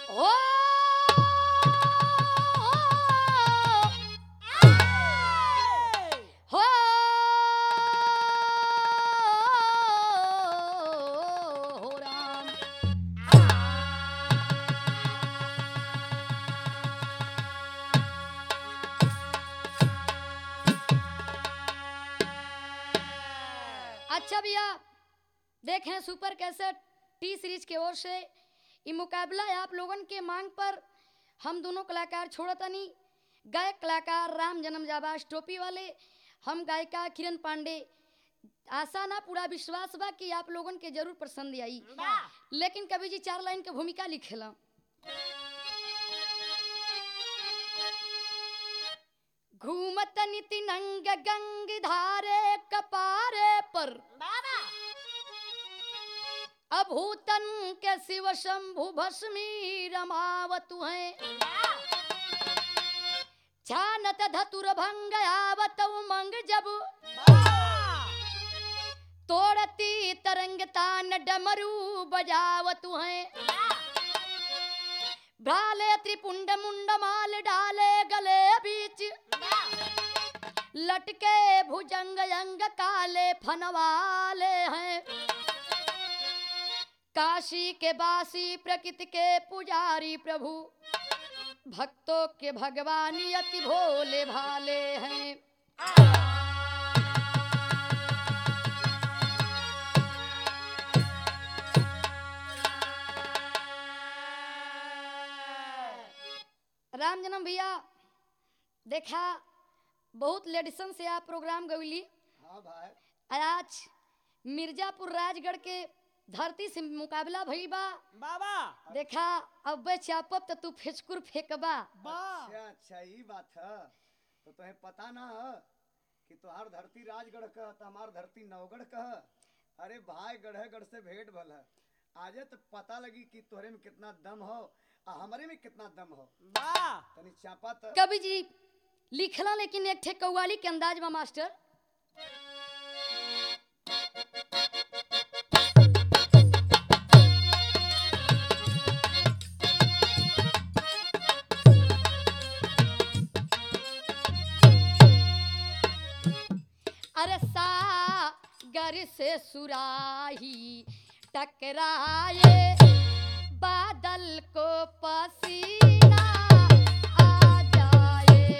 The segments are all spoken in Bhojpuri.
हो हो हो राम अच्छा भैया देखें सुपर कैसेट टी सीरीज की ओर से ये मुकाबला है आप लोगन के मांग पर हम दोनों कलाकार छोड़तनी गायक कलाकार राम जन्म जाबाज टोपी वाले हम गायिका किरण पांडे आशा ना पूरा विश्वास बा कि आप लोगन के जरूर पसंद आई लेकिन कवि जी चार लाइन के भूमिका लिखेला घूमत निति नंग गंग धारे कपारे पर अभूतन के शिव शंभु भस्मी रमावतु हैं छानत धतुर भंग आवत उमंग जब तोड़ती तरंग तान डमरू बजावतु हैं भ्राले त्रिपुंड मुंड माल डाले गले बीच लटके भुजंग अंग काले फनवाले हैं काशी के बासी प्रकृति के पुजारी प्रभु भक्तों के भगवानी अति भोले भाले हैं राम जन्म भैया देखा बहुत लेडिसन से आप प्रोग्राम गविली हाँ भाई आज मिर्जापुर राजगढ़ के धरती से मुकाबला भइल बा बाबा देखा अब चापब तो तू फेचकुर फेंकबा अच्छा अच्छा ई बात है तो तुम्हें पता ना है कि तोहार धरती राजगढ़ कह तो हमार धरती नवगढ़ कह अरे भाई गढ़े गढ़ से भेंट भल है आजे तो पता लगी कि तोहरे में कितना दम हो आ हमारे में कितना दम हो बा तनी चापा तो कवि जी लिखला लेकिन एक ठे कव्वाली के अंदाज में मास्टर अरे सागर से सुराही टकराए बादल को पसीना आ जाए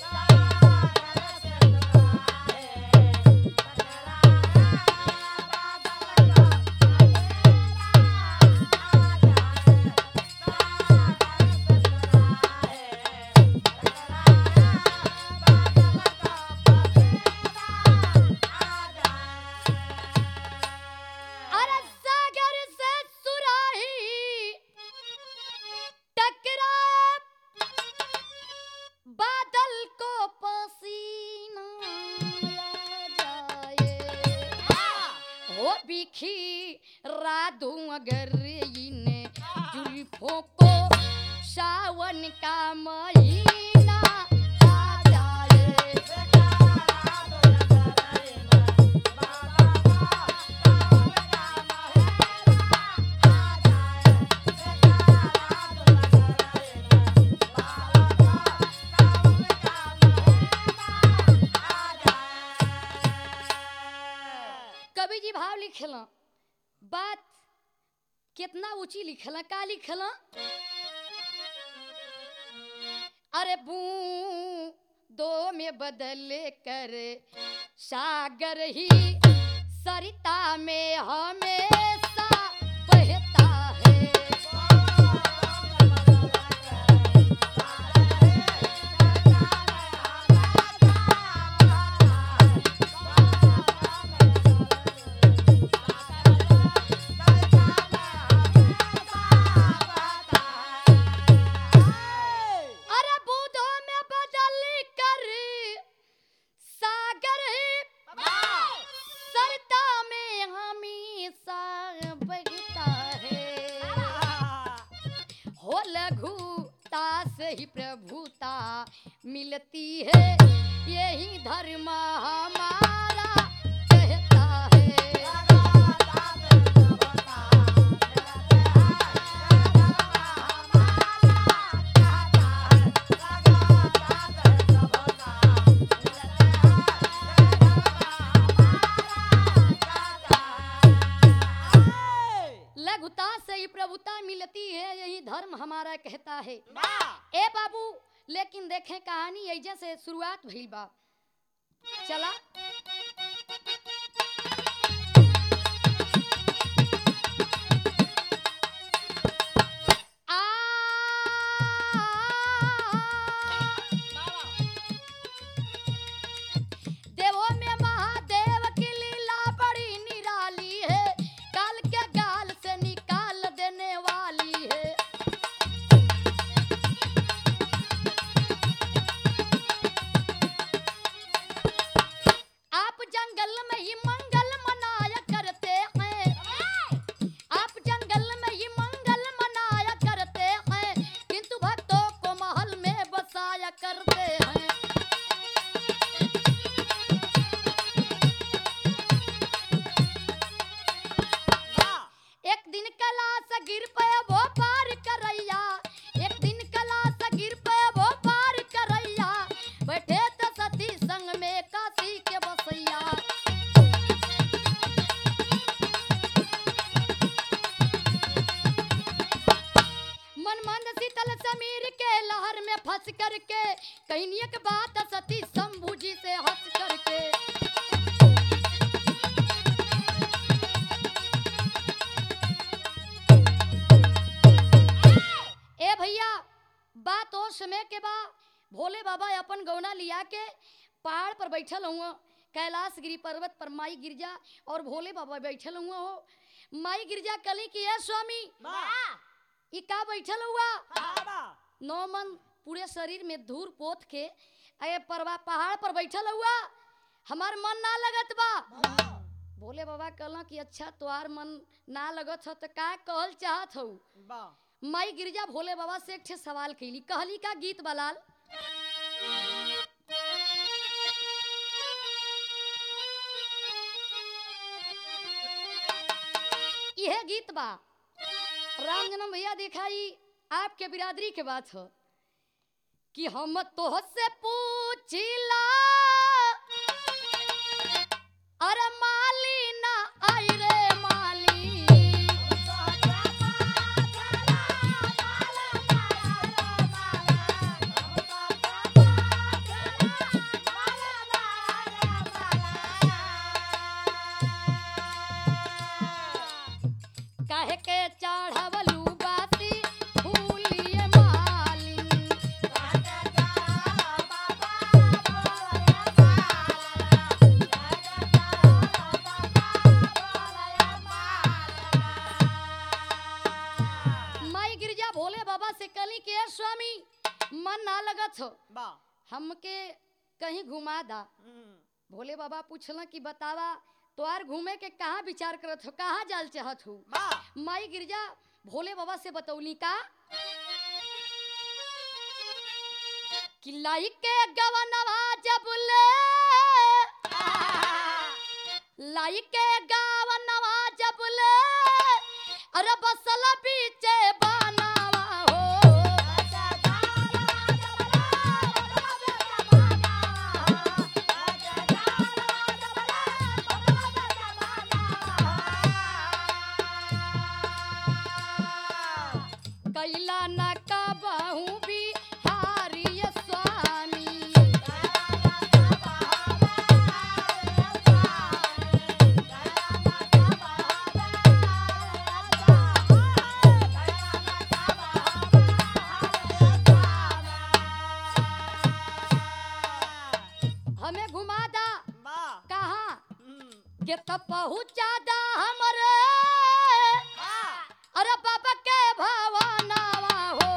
अरे सागर से सुराही टकराए बादल को पसीना आ जाए हो बिखी राधू अगर इन जुल्फों को सावन का महीना आ जाए कवि जी भाव लिखला बात कितना ऊंची लिखला का लिखला अरे बू दो में बदल कर सागर ही सरिता में हमेशा बहता है अरे बूंदों में बदल कर सागर ही सरता में हमेशा बहता है हो लघुता से ही प्रभुता मिलती है यही धर्म हमारा कहता है Bye. ममता मिलती है यही धर्म हमारा कहता है वाह ए बाबू लेकिन देखें कहानी ऐजे से शुरुआत भइल बा चला आ देवों में महादेव की लीला बड़ी निराली है काल के गाल से निकाल देने वाली है आप जंगल में ही मंगल मनाया करते हैं आप जंगल में ही मंगल मनाया करते हैं किंतु भक्तों को महल में बसाया करते हैं वाह एक दिन कलास गिर पे वो पार करैया एक दिन कलास गिर पे वो पार करैया बैठे तो सती संग में काशी के बसैया मन मंद शीतल समीर के लहर में फंस करके कहीं एक बात सती शंभू जी से हंस करके ए भैया बात और समय के बा भोले बाबा अपन गौना लिया के पहाड़ पर बैठल हुआ कैलाश गिरी पर्वत पर माई गिरजा और भोले बाबा बैठल हुआ हो माई गिरजा कली की है स्वामी वाह ई का बैठल हुआ वाह नौ मन पूरे शरीर में धूर पोत के अये परवा पहाड़ पर बैठल हुआ हमार मन ना लगत बा भोले बाबा कहला कि अच्छा तोहार मन ना लगत हो तो का कहल चाहत हो वाह माई गिरजा भोले बाबा से एक ठे सवाल कैली कहली का गीत बलाल यह गीत बा राम जन्म भैया दिखाई आपके बिरादरी के बात हो कि हम तोह से पूछिला अरे माली ना आई रे माली काहे के चढ़वलू बाती फूलिए माली माई गिरजा भोले बाबा से कली के "ए स्वामी मन ना लगत हो वाह हमके कहीं घुमा दा भोले बाबा पूछला कि बतावा तोहार घूमे के कहाँ विचार करत हो कहाँ जाल चाहत हो वाह माई गिरजा भोले बाबा से बतौली का कि लाई के गवनवा जब ले लाई के गवनवा जब ले अरे बसल पीछे बनावा हो कैला न कबहू भी हारिय स्वामी हमें घुमा दा वाह कहाँ हम्म, के तब पहुँचा दा हमरे वाह अरे बाबा के भवनवा हो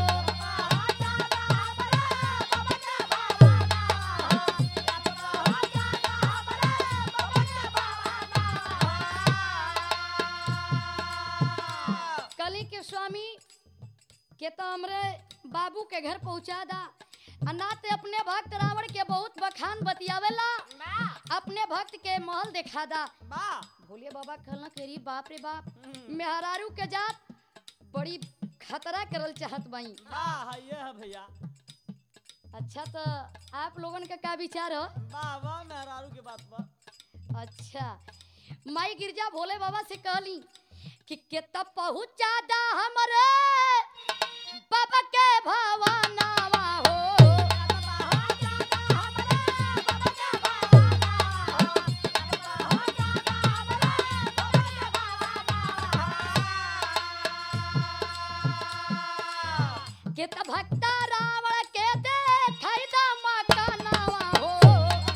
कली के स्वामी के तो हमरे बाबू के घर पहुँचा दा आ ना ते अपने भक्त रावण के बहुत बखान बतियावेला अपने भक्त के महल दिखा दा वाह भोले बाबा कहला के री बाप रे बाप हम्म, मेहरारू के जात बड़ी खतरा करल चाहत बाई वाह ये है भैया अच्छा तो आप लोगन का का विचार हो वाह वाह मेहरारू के बात पर अच्छा माई गिरजा भोले बाबा से कहली कि के तब पहुँचा दा हमरे बाबा के भवनावा हो के त भक्ता रावण के देखाई दा मकानावा हो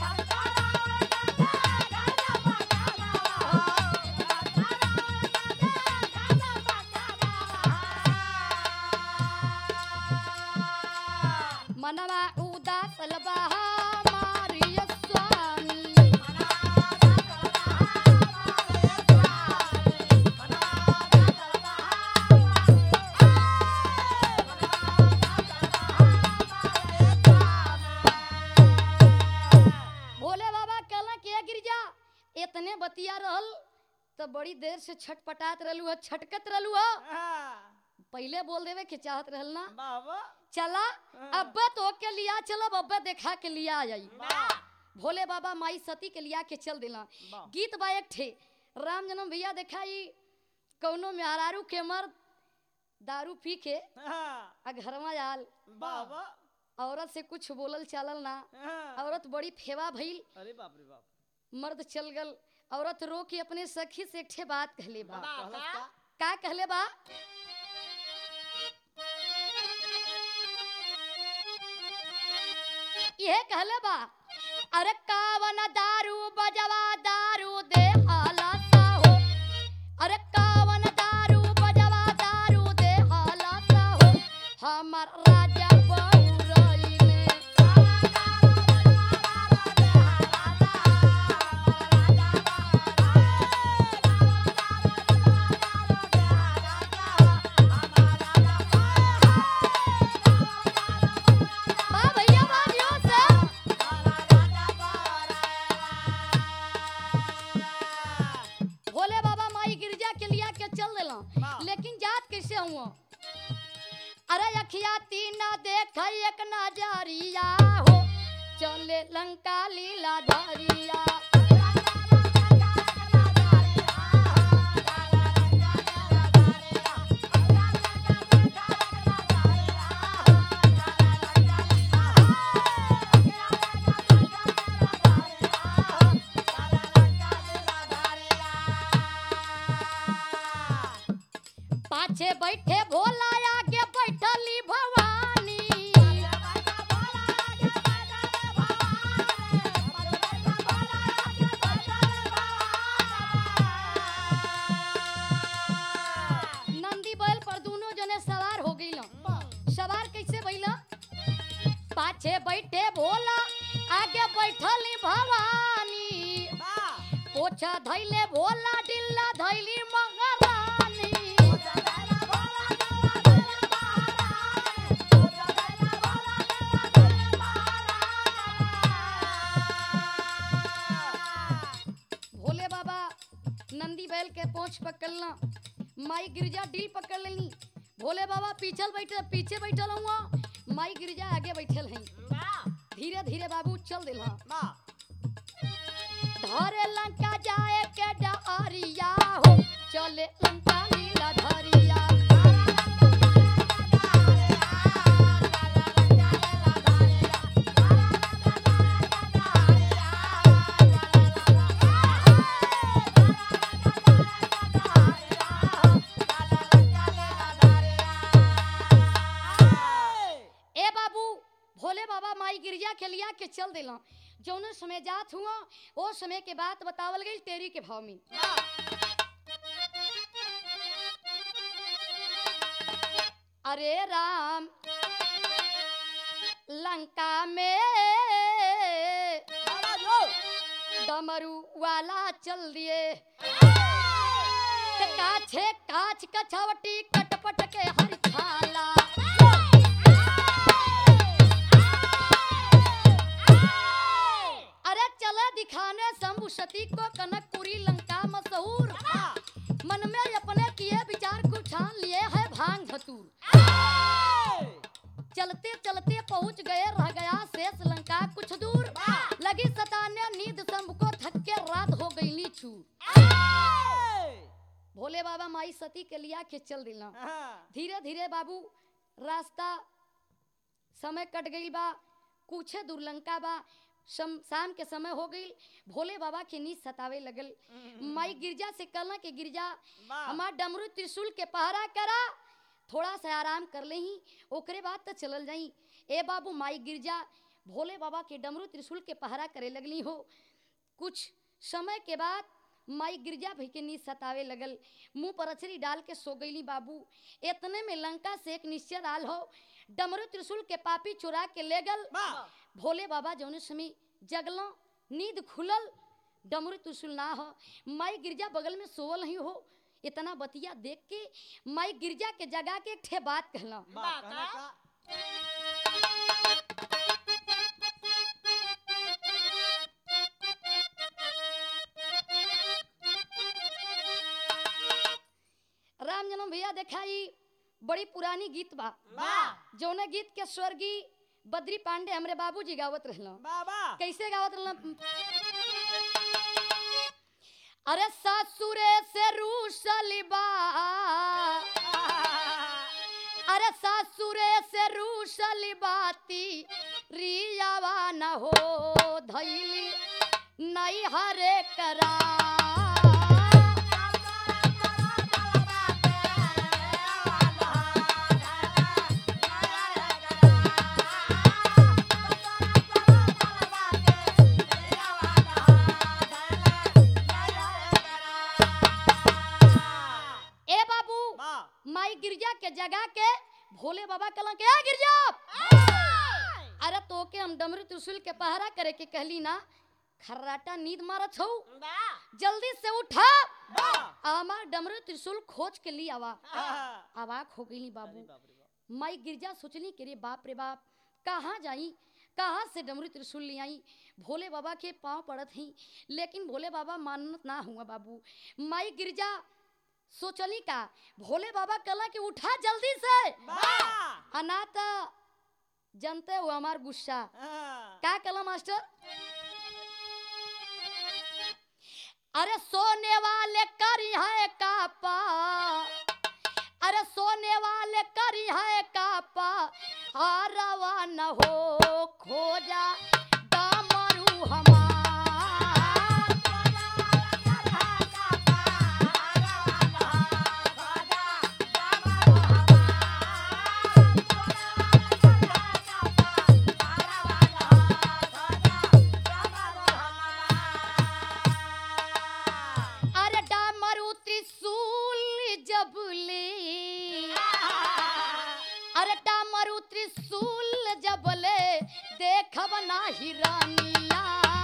मनवा उदास लबहा मारिय स्वामी भोले बाबा कहला के गिरजा इतने बतिया रहल तो बड़ी देर से छटपटात रहलू ह छटकत रहलू ह पहले बोल देवे के चाहत रहल ना बाबा चला अब्बे तो के लिया चलब अब्बे देखा के लिया आ जाई भोले बाबा माई सती के लिया के चल दिला वाह। गीत बा एक ठे राम जन्म भैया देखाई कौनो मेहरारू के मर्द दारू पी के आ घरवा आल बाबा औरत से कुछ बोलल चालल ना औरत बड़ी फेवा भइल अरे बाप रे बाप मर्द चल गल औरत रो के अपने सखी से एक ठे बात कहले बा कहलस का? का कहले बा ये कहले बा अरे कावन दारू बजवा दारू दे हालत हो अरे कावन दारू बजवा दारू दे हालत हो हमर राजा बहुरइले बा भैया बाजियो से भोले बाबा माई गिरजा के लिया के चल देला वाह। लेकिन जात कैसे हुआ अरे अखिया तीन देख एक नजरिया हो चले लंका लीला धरिया पाछे बैठे भोला आगे बैठली भवानी नंदी बैल पर दोनों जने सवार हो गई सवार कैसे भइला पाछे बैठे भोला आगे बैठली भवानी पोछा धैले भोला डिल्ला धैली महारानी भोले बाबा नंदी बैल के पोंछ पकड़ना माई गिरजा डील पकड़ लेनी भोले बाबा पीछल बैठे पीछे बैठल हुआ माई गिरजा आगे बैठल हैं धीरे धीरे बाबू चल दिला धरे लंका जाए के डरिया हो चले लंका लीला धरिया ए बाबू भोले बाबा माई गिरजा के लिया के चल दिला जौन समय जात हुआ वो समय के बात बतावल गई तेरी के भाव में अरे राम लंका में डमरू वाला चल दिए ते काछे काच कछवटी कटपट के हर छाला अरे चले दिखाने शंभु सती को कनकपुरी लंका मशहूर मन में अपने किए विचार को ठान लिए है भांग धतूर चलते चलते पहुंच गए रह गया शेष लंका कुछ दूर लगी सताने नींद शंभु को थक के रात हो गई नीचू भोले बाबा माई सती पति के लिया के चल दिला हाँ, धीरे धीरे बाबू रास्ता समय कट गई बा कुछ दूर लंका बा शम, शाम के समय हो गई भोले बाबा के नींद सतावे लगल माई गिरजा से कहला कि गिरजा वाह। हमार डमरू त्रिशूल के पहरा करा थोड़ा सा आराम कर ले ही ओकरे बाद तो चलल जाई ए बाबू माई गिरजा भोले बाबा के डमरू त्रिशूल के पहरा करे लगली हो कुछ समय के बाद माई गिरजा भई के नींद सतावे लगल मुंह पर अचरी डाल के सो गईली बाबू इतने में लंका से एक निश्चय आल हो डमरू त्रिशूल के पापी चुरा के ले गल वाह। भोले बाबा जौने समय जगलो नींद खुलल डमरू त्रिशूल ना हो माई गिरजा बगल में सोवल ही हो इतना बतिया देख के माई गिरजा के जगा के एक ठे बात कहला वाह, कहना का? राम जन्म भैया देखाई बड़ी पुरानी गीत बा वाह। जौने गीत के स्वर्गीय बद्री पांडे हमरे बाबूजी गावत रहला वाह, वाह। कैसे गावत रहला अरे सासुरे से रूसली बा अरे सासुरे से रूसली बाती रियावा न हो धैली नहीं हरे करा ए बाबू वाह। माई गिरजा के जगा के भोले बाबा कला के "ए गिरजा अरे तो के हम डमरू त्रिशूल के पहरा करे के कहली ना खर्राटा नींद मारत हो जल्दी से उठा वाह। हमार डमरू त्रिशूल खोज के लिए आवा हाँ। अवाक हो गई अरे बाबू बाप रे बाप। माई गिरजा सोचली कि रे बाप रे बाप कहाँ जाई कहाँ से डमरू त्रिशूल ले आई भोले बाबा के पाँव पड़त ही लेकिन भोले बाबा मानत ना हुआ बाबू माई गिरजा सोचली का भोले बाबा कला कि उठा जल्दी से वाह। अनाथ जनते हो हमार गुस्सा हाँ। का कला मास्टर अरे सोने वाले करी है कापा अरे सोने वाले करी है कापा हारवा न हो खोजा डामरू हमार अरे डामरू त्रिशूल जब ले अरे डामरू त्रिशूल जब ले देखब ना हिरानिया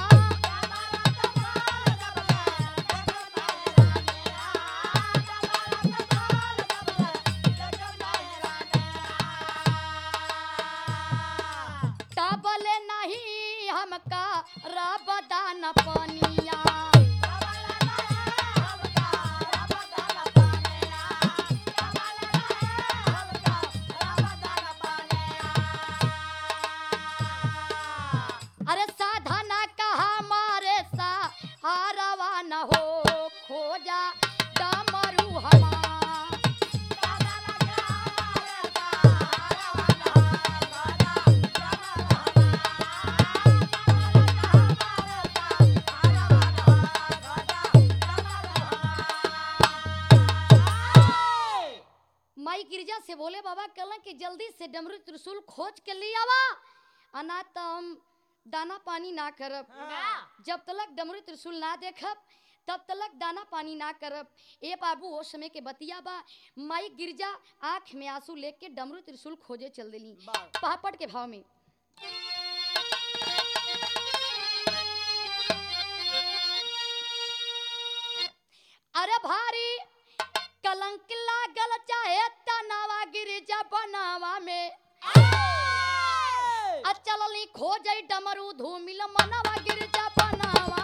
काबले नहीं हमका रबदा न पनिया अरे साधना कहा मारे सा हारवा न हो खोजा डामरू हमार माई गिरजा से बोले बाबा कहला कि जल्दी से डमरू त्रिशूल खोज के लिए आवा अना तो हम दाना पानी ना करब जब तलक डमरू त्रिशूल ना देखब तब तलक दाना पानी ना करब ए बाबू ओ समय के बतिया बा माई गिरजा आंख में आंसू लेके डमरू त्रिशूल खोजे चल देली वाह। पापड़ के भाव में अरे भारी कलंक लागल चाहे तनावा गिरजा बनावा में अचलली खोजई डमरू धूमिल मनवा गिरजा बनावा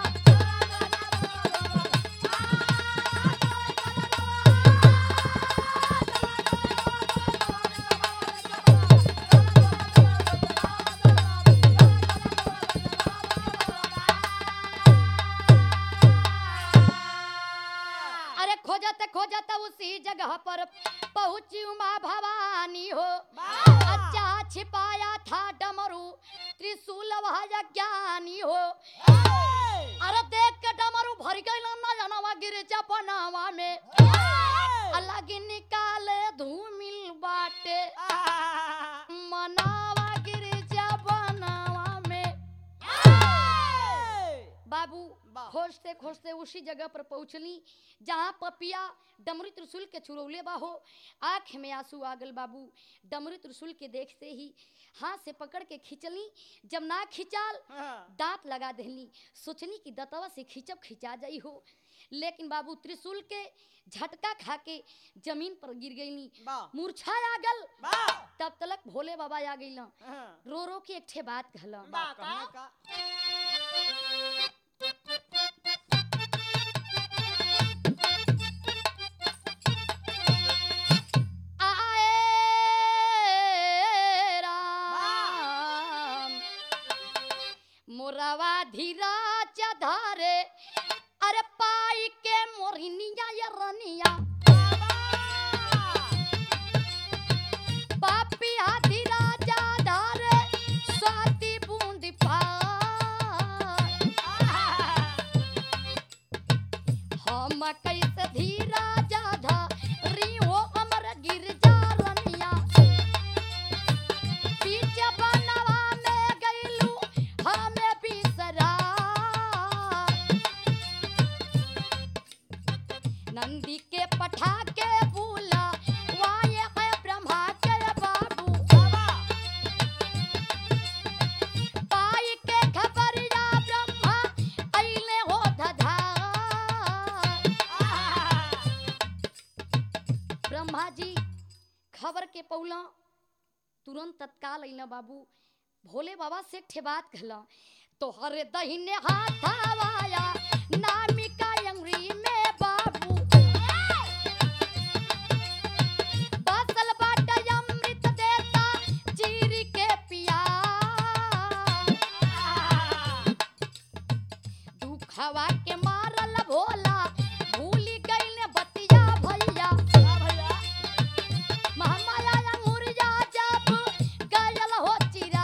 अरे खोजत खोजत उसी जगह ज्ञानी हो अच्छा छिपाया था डमरू त्रिशूल वह ज्ञानी हो अरे देख के डमरू भर गई ना जनवा गिर जपनावा में अलग निकाले धूमिल बाटे मनावा गिर जपनावा में बाबू वाह। खोजते खोजते उसी जगह पर पहुंचली जहाँ पपिया डमरू त्रिशूल के चुरौले बाहो आंख में आंसू आ गल बाबू डमरू त्रिशूल के देखते ही हाथ से पकड़ के खींचली जब ना खिंचाल दांत लगा देली सोचनी कि दतवा से खींचब खिंचा जाई हो लेकिन बाबू त्रिशूल के झटका खा के जमीन पर गिर गईली मूर्छा आ गल तब तलक भोले बाबा आ गई रो रो के एक ठे बात कहला आए राम मोरवा धीरा चधारे अरे पाई के मोरनिया ये रनिया पापी हाथी राजा धारे साती बूंद पार हम कैसे धीरा जाधा रियो अमर गिरजा रनिया बीच बनवा में गइलू हमें बिसरा नंदी के पठा के बोला वाये है ब्रह्मा के बाबू पाई के खबरिया ब्रह्मा अइले हो धधार ब्रह्मा जी खबर के पौला तुरंत तत्काल अइला बाबू भोले बाबा से ठे बात कहला तोहरे दहिने हाथ आवाया नामिका अंगुरी में बाबू बासल बाट अमृत देता चीरी के पिया दुखवा के मारल भोला भूली गइल बतिया भैया महामाया अंगुरिया जब गयल हो चिरा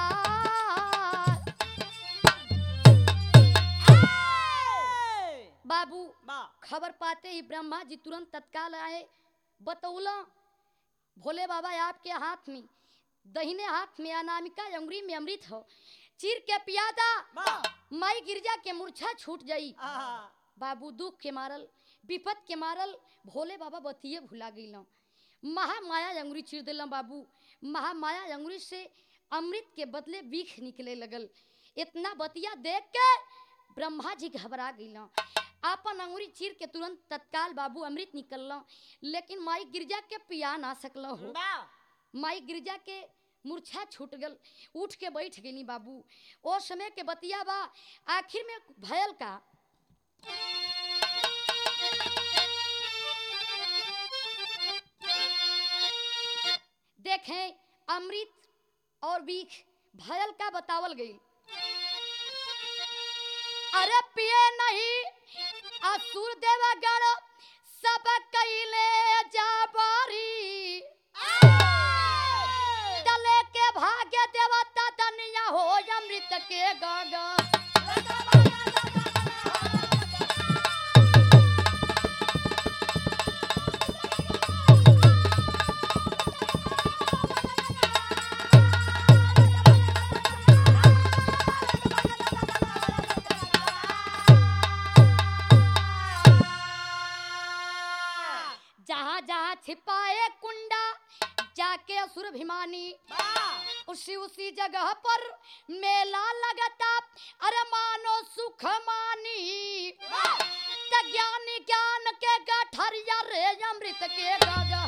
बाबू खबर पाते ही ब्रह्मा जी तुरंत तत्काल आए बतौला भोले बाबा आपके हाथ में दहिने हाथ में अनामिका अंगुरी में अमृत हो चीर के पियादा माई गिरजा के मूर्छा छूट जाई बाबू दुख के मारल विपत के मारल भोले बाबा बतिये भुला गई महामाया अंगुरी चीर दिल बाबू महामाया अंगुरी से अमृत के बदले बीख निकले लगल इतना बतिया देख के ब्रह्मा जी घबरा गई आपन अंगुरी चीर के तुरंत तत्काल बाबू अमृत निकल लेकिन माई गिरजा के पिया ना सकल हो माई गिरजा के मूर्छा छूट गल उठ के बैठ गई बाबू ओ समय के बतिया बा आखिर में भयल का देखें अमृत और बीख भयल का बतावल गई अरे पिए नहीं असुर देवगण सब कैले जाबारी तले के भाग्य देवता तनिया हो अमृत के गागा जहाँ जहाँ छिपाए कुंडा जाके असुर भिमानी उसी उसी जगह पर मेला लगता अरे मानो सुख मानी त ज्ञानी ज्ञान के गठरिया रे अमृत के गागा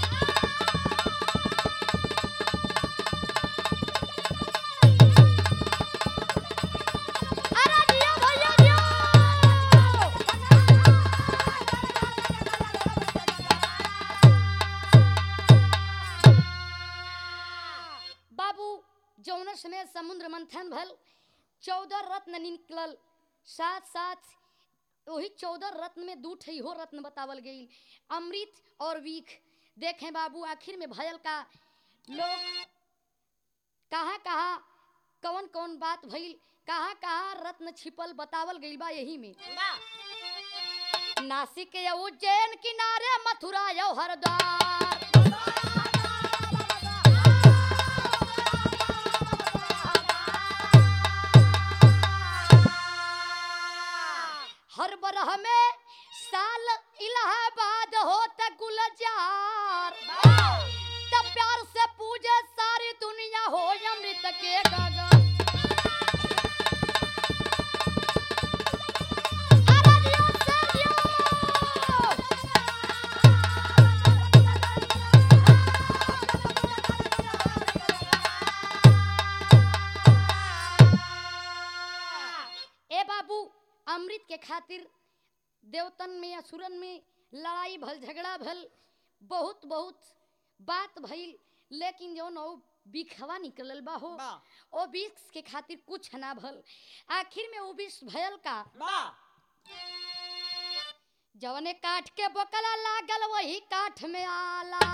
अरे दियो भैया दियो बाबू जौन समय समुद्र मंथन भल चौदह रत्न निकलल साथ साथ वही चौदह रत्न में दू ठे हो रत्न बतावल गई अमृत और वीख देखें बाबू आखिर में भयल का लोग कहाँ कहाँ कौन कौन बात भइल कहाँ कहाँ रत्न छिपल बतावल गइल बा यही में नासिक या उज्जैन किनारे मथुरा यो हरिद्वार हर बरह में साल इलाहाबाद होता गुलजार तब प्यार से पूजे सारी दुनिया हो अमृत के गगन अरनियों से लियो। ए बाबू अमृत के खातिर देवतन में असुरन में लड़ाई भल झगड़ा भल बहुत बहुत बात भइल लेकिन जौन ओ बिखवा निकलल बा हो बा ओ विष के खातिर कुछ ना भल आखिर में वो विष भयल का बा जवने काठ के बोकला लागल वही काठ में आला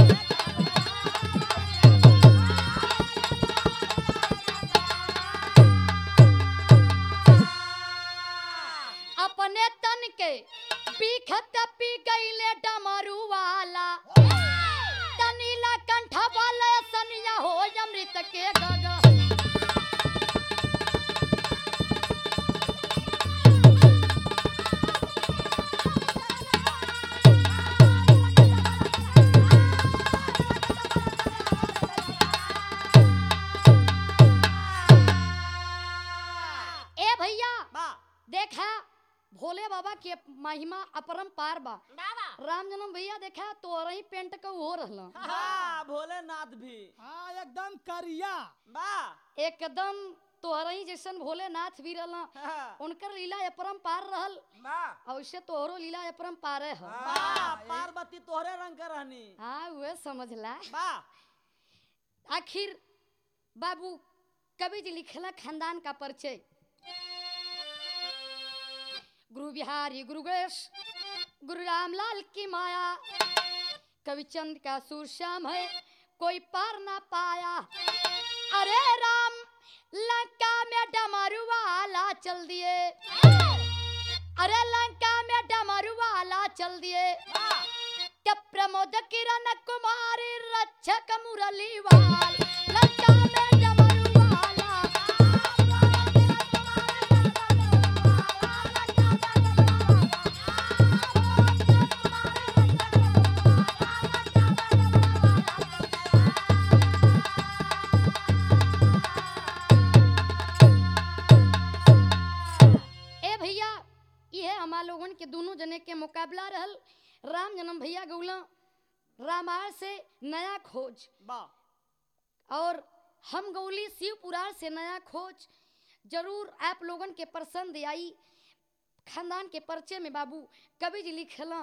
अपने तन के बीखत पी गईले डमरू वाला तनीला कंठ वाला सनिया हो अमृत के गगन ए भैया बा देखा भोले बाबा के महिमा अपरंपार बा बाबा राम जन्म भैया देखा तोर ही पेंट के हो रहल हाँ भोलेनाथ भी हाँ एकदम करिया बा एकदम तोहर ही जैसन भोलेनाथ भी रहल हाँ, उनकर लीला अपरंपार रहल बा अवश्य तोहरो लीला अपरंपार है बा पार्वती तोहरे रंग के रहनी हाँ वह समझला बा आखिर बाबू कवि जी लिखला खानदान का परिचय गुरु बिहारी गुरु गणेश गुरु रामलाल की माया कवि चंद का सुर श्याम है कोई पार ना पाया अरे राम लंका में डमरू वाला चल दिए अरे लंका में डमरू वाला चल दिए बा के प्रमोद किरण कुमारी रक्षक मुरली वाल लंका में डमरू वाला ए भैया ये हमार लोगन के दोनों जने के मुकाबला रहल राम जन्म भैया गौला रामायण से नया खोज बा और हम गौली शिव पुराण से नया खोज जरूर आप लोगन के पसंद आई खानदान के परिचय में बाबू कवि जी लिखला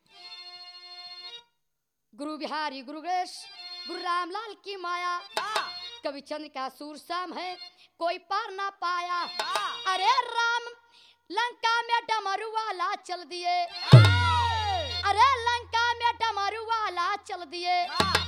गुरु बिहारी गुरु गणेश गुरु रामलाल की माया बा कवि चंद्र का सूर शाम है कोई पार ना पाया बा अरे राम लंका में डमरू वाला चल दिए अरे लंका में डमरू वाला चल दिए बा